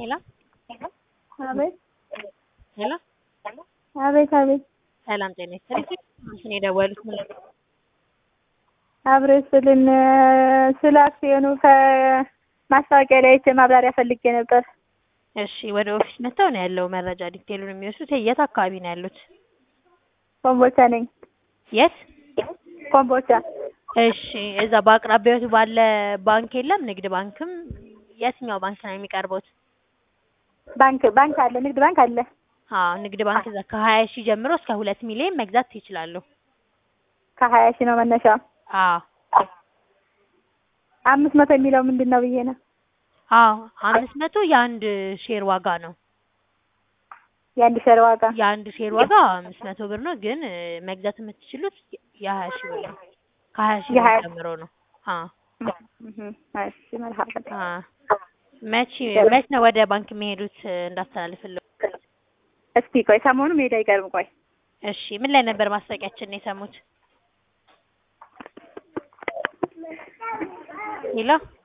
ሄሎ አቤት ሄሎ አቤት አቤት ሰላም ጤና ይስጥልኝ። እንትን የደወሉት ምን አብሬ ስልን ስለ አክሲዮኑ ከማስታወቂያ ላይ አይቼ ማብራሪያ ፈልጌ ነበር። እሺ ወደ ኦፊስ መጥተው ነው ያለው መረጃ ዲቴሉን የሚወስዱት። የት አካባቢ ነው ያሉት? ኮምቦቻ ነኝ። የት? ኮምቦቻ እሺ እዛ በአቅራቢያዎት ባለ ባንክ የለም? ንግድ ባንክም የትኛው ባንክ ነው የሚቀርቡት? ባንክ ባንክ አለ፣ ንግድ ባንክ አለ። አዎ ንግድ ባንክ እዛ ከሀያ ሺህ ጀምሮ እስከ ሁለት ሚሊዮን መግዛት ይችላሉ። ከሀያ ሺህ ነው መነሻው። አዎ አምስት መቶ የሚለው ምንድን ነው ብዬ ነው። አዎ አምስት መቶ የአንድ ሼር ዋጋ ነው። የአንድ ሸር ዋጋ የአንድ ሼር ዋጋ አምስት መቶ ብር ነው። ግን እ መግዛት የምትችሉት የሀያ ሺህ ብር ነው። ከሀያ ሺህ ብር የሀያ- ጀምሮ ነው። አዎ እህ፣ እሺ መልካም። አዎ መቼ መች ነው ወደ ባንክ የሚሄዱት እንዳስተላልፍልዎ? እስቲ ቆይ ሰሞኑ መሄድ አይቀርም። ቆይ እሺ ምን ላይ ነበር ማስታወቂያችንን የሰሙት? ሄሎ